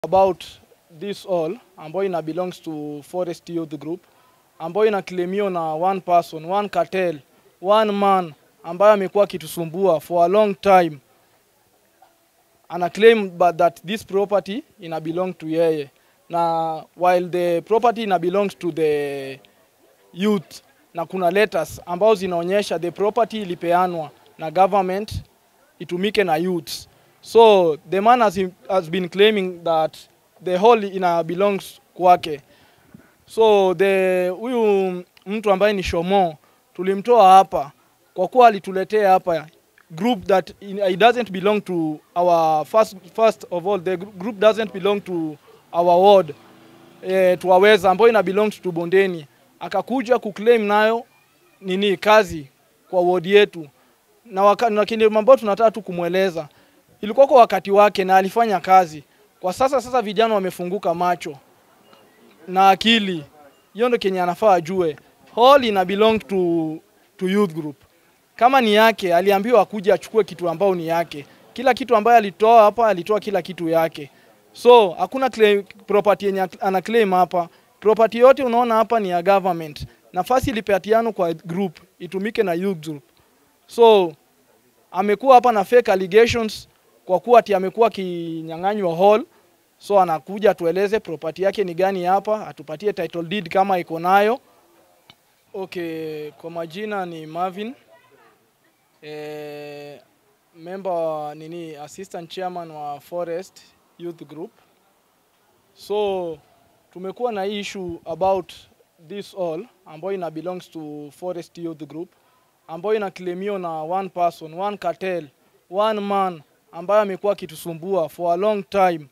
about this all ambayo ina belongs to Forest Youth Group ambayo inaclaimiwa na one person, one cartel, one man ambaye amekuwa akitusumbua for a long time. Ana claim but that this property ina belong to yeye na while the property ina belongs to the youth na kuna letters ambazo zinaonyesha the property ilipeanwa na government itumike na youths. So the man has, has been claiming that the whole ina belongs kwake. So the huyu mtu ambaye ni Shomo tulimtoa hapa kwa kuwa alituletea hapa group that it doesn't belong to our first, first of all the group doesn't belong to our ward eh, tuwaweza ambayo ina belongs to Bondeni akakuja kuclaim nayo nini kazi kwa ward yetu na wakati na kile ambao tunataka tu kumweleza ilikuwa kwa wakati wake na alifanya kazi. Kwa sasa sasa vijana wamefunguka macho na akili, hiyo ndio kenye anafaa ajue. Hall ina belong to, to youth group. Kama ni yake, aliambiwa akuje achukue kitu ambao ni yake. Kila kitu ambayo alitoa hapa, alitoa kila kitu yake. So hakuna claim, property yenye ana claim hapa. Property yote unaona hapa ni ya government. Nafasi ilipatiano kwa group itumike na youth group. So amekuwa hapa na fake allegations kwa kuwa ati amekuwa akinyang'anywa hall. So anakuja tueleze property yake ni gani hapa, atupatie title deed kama iko nayo. Okay, kwa majina ni Marvin eh, member wa nini, assistant chairman wa Forest Youth Group. So tumekuwa na issue about this all ambayo ina belongs to Forest Youth Group ambayo inaclaimiwa na one person, one cartel, one man ambaye amekuwa akitusumbua for a long time.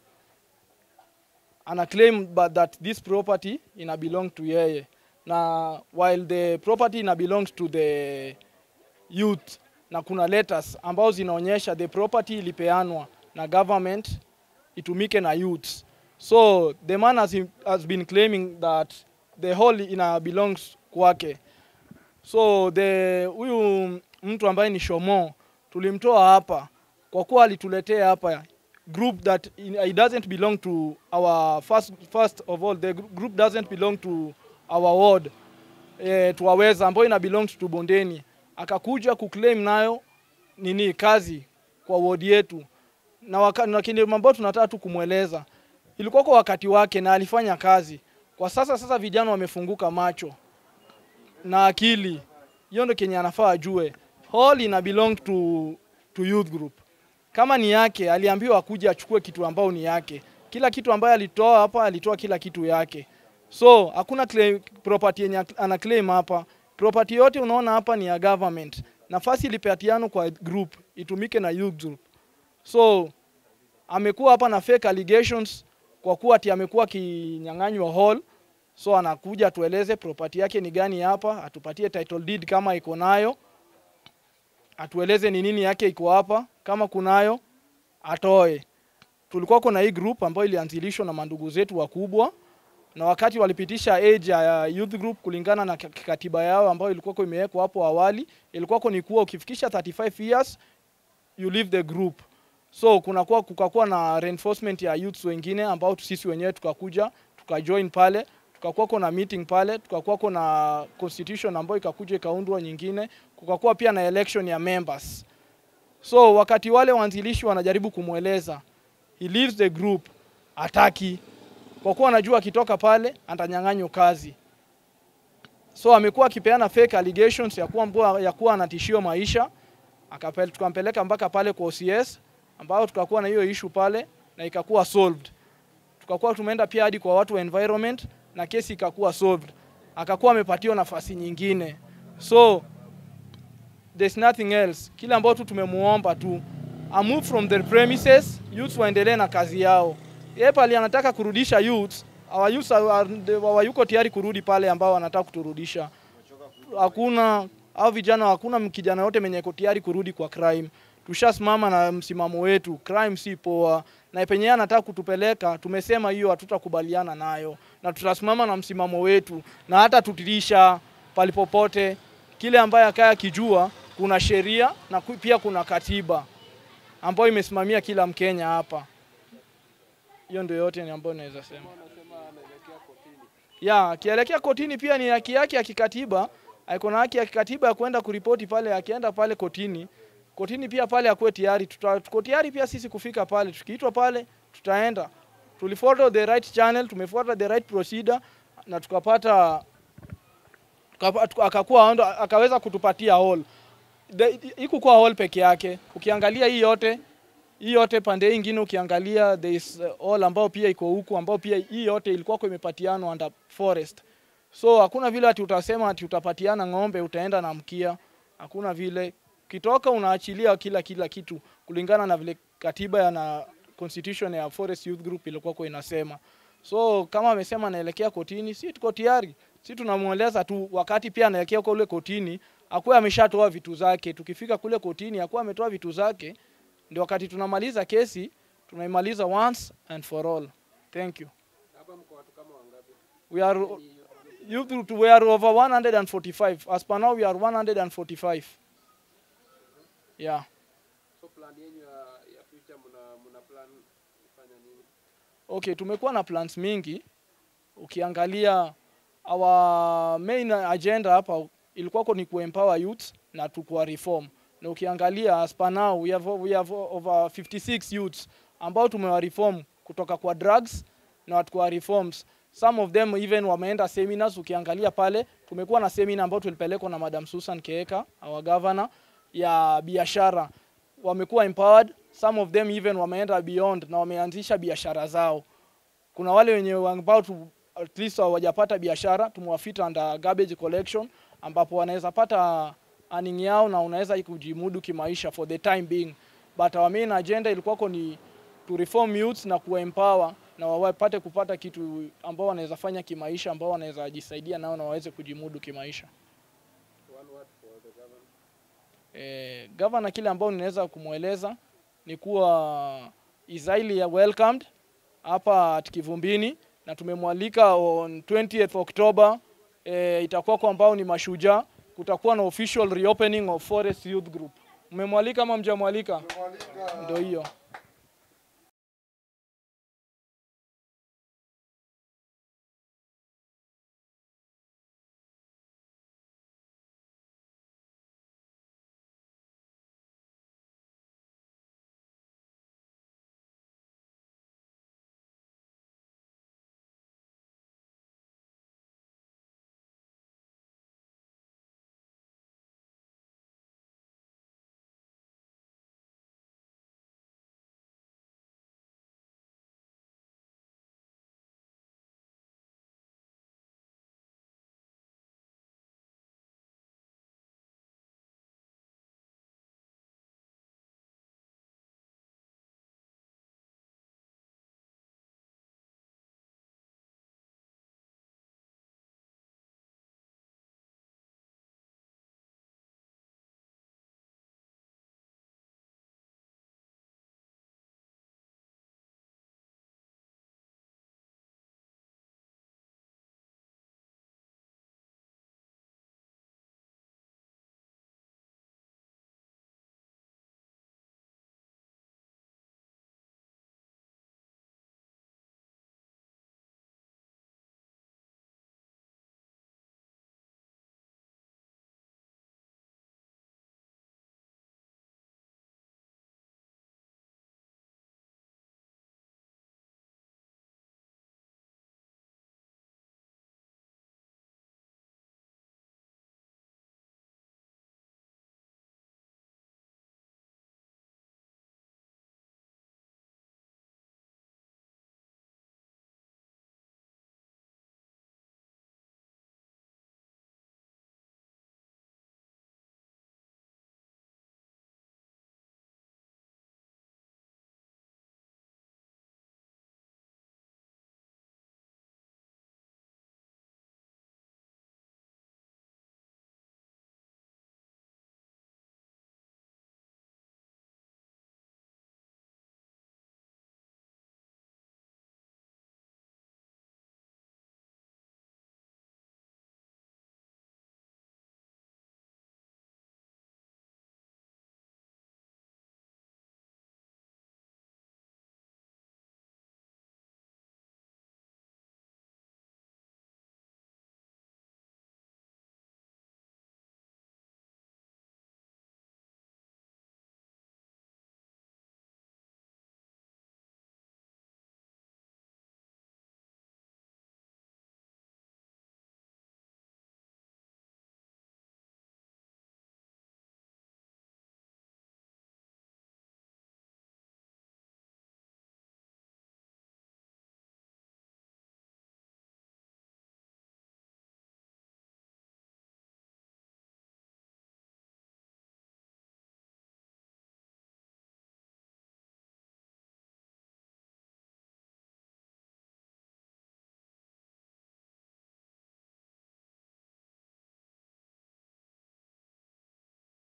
Ana claim but that this property ina belong to yeye na while the property ina belongs to the youth na kuna letters ambazo zinaonyesha the property ilipeanwa na government itumike na youths. So the man has, has been claiming that the whole ina belongs kwake. So the huyu mtu ambaye ni Shomo tulimtoa hapa kwa kuwa alituletea hapa group that it doesn't belong to our first, first of all the group doesn't belong to our ward eh, tuwaweza ambayo ina belongs to Bondeni akakuja kuclaim nayo nini kazi kwa ward yetu na, waka, na kile ambao tunataka tu kumweleza ilikuwa kwa wakati wake na alifanya kazi. Kwa sasa sasa vijana wamefunguka macho na akili, hiyo ndio kenye anafaa ajue. Hall ina belong to, to youth group. Kama ni yake, aliambiwa akuje achukue kitu ambao ni yake. Kila kitu ambayo alitoa hapa, alitoa kila kitu yake. So hakuna claim, property yenye ana claim hapa. Property yote unaona hapa ni ya government. Nafasi ilipatiano kwa group itumike na youth group. So amekuwa hapa na fake allegations kwa kuwa ati amekuwa akinyang'anywa hall. So anakuja tueleze property yake ni gani hapa, atupatie title deed kama iko nayo, atueleze ni nini yake iko hapa, kama kunayo atoe. Tulikuwa kuna hii group ambayo ilianzilishwa na mandugu zetu wakubwa, na wakati walipitisha age ya youth group kulingana na katiba yao ambayo ilikuwa imewekwa hapo awali, ilikuwa ni kuwa ukifikisha 35 years you leave the group. So kunakuwa kukakuwa na reinforcement ya youths wengine ambao sisi wenyewe tukakuja tukajoin pale tukakuwa kuna meeting pale, tukakuwa kuna constitution ambayo ikakuja ikaundwa nyingine, kukakuwa pia na election ya members. So wakati wale waanzilishi wanajaribu kumweleza he leaves the group, ataki kwa kuwa anajua akitoka pale atanyang'anywa kazi. So amekuwa akipeana fake allegations ya kuwa, ya kuwa anatishiwa maisha, akapel, tukampeleka mpaka pale kwa OCS ambao tukakuwa na hiyo issue pale na ikakuwa solved. Tukakuwa tumeenda pia hadi kwa watu wa environment na kesi ikakuwa solved, akakuwa amepatiwa nafasi nyingine. So there's nothing else, kile ambao tu tumemuomba tu a move from the premises, youths waendelee na kazi yao. Yeye pale anataka kurudisha youths, our youths hawayuko tayari kurudi pale ambao wanataka kuturudisha. Hakuna au vijana, hakuna kijana yote mwenye iko tayari kurudi kwa crime. Tushasimama na msimamo wetu, crime si poa na penye anataka kutupeleka, tumesema hiyo hatutakubaliana nayo, na tutasimama na msimamo wetu, na hata tutirisha palipopote kile ambaye akaya kijua kuna sheria na pia kuna katiba ambayo imesimamia kila Mkenya hapa. Hiyo ndio yote ni ambayo naweza sema. Anasema anaelekea kotini. Ya, akielekea kotini pia ni haki yake ya kikatiba. Ako na haki ya kikatiba ya kwenda kuripoti pale, akienda pale kotini. Kotini pia pale akuwe tayari. Tuta- Tuko tayari pia sisi kufika pale. Tukiitwa pale tutaenda. Tulifollow the right channel, tumefuata the right procedure na tukapata tukapa- tuka- akakuwa ndo- akaweza kutupatia hall. The- Ikukuwa hall peke yake. Ukiangalia hii yote hii yote pande hii ingine ukiangalia there is uh, all ambao pia iko huku ambao pia hii yote ilikuwa kwa imepatianwa under forest. So hakuna vile ati utasema ati utapatiana ng'ombe utaenda na mkia. Hakuna vile. Kitoka unaachilia kila kila kitu kulingana na vile katiba ya na constitution ya Forest Youth Group ilikuwa kwa inasema. So kama amesema anaelekea kotini, si tuko tayari. Si tunamweleza tu wakati pia anaelekea kule kotini, akuwe ameshatoa vitu zake. Tukifika kule kotini akuwe ametoa vitu zake ndio wakati tunamaliza kesi tunaimaliza once and for all. Thank you. Hapa mko watu kama wangapi? We are Ni- youth group, we are over 145. As per now we are 145. Yeah. So plan yenu ya, ya future mna mna plan kufanya nini? Okay, tumekuwa na plans mingi. Ukiangalia our main agenda hapa ilikuwa ni kuempower youth na tukua reform. Na ukiangalia as per now we have, we have over 56 youths ambao tumewa reform kutoka kwa drugs na tukua reforms. Some of them even wameenda seminars. Ukiangalia pale tumekuwa na seminar ambao tulipelekwa na Madam Susan Keeka, our governor, ya biashara wamekuwa empowered. Some of them even wameenda beyond na wameanzisha biashara zao. Kuna wale wenye ambao tu, at least hawajapata biashara, tumewafita under garbage collection, ambapo wanaweza pata earning yao na unaweza kujimudu kimaisha for the time being, but our main agenda ilikuwako ni to reform youths na kuempower na wapate kupata kitu ambao wanaweza fanya kimaisha, ambao wanaweza jisaidia nao na waweze kujimudu kimaisha. One word for the government. eh, gavana kile ambao ninaweza kumweleza ni kuwa is highly welcomed hapa at Kivumbini na tumemwalika on 20th October eh, itakuwa kwa ambao ni mashujaa, kutakuwa na official reopening of Forest Youth Group. Mmemwalika ama mjamwalika? Ndio hiyo.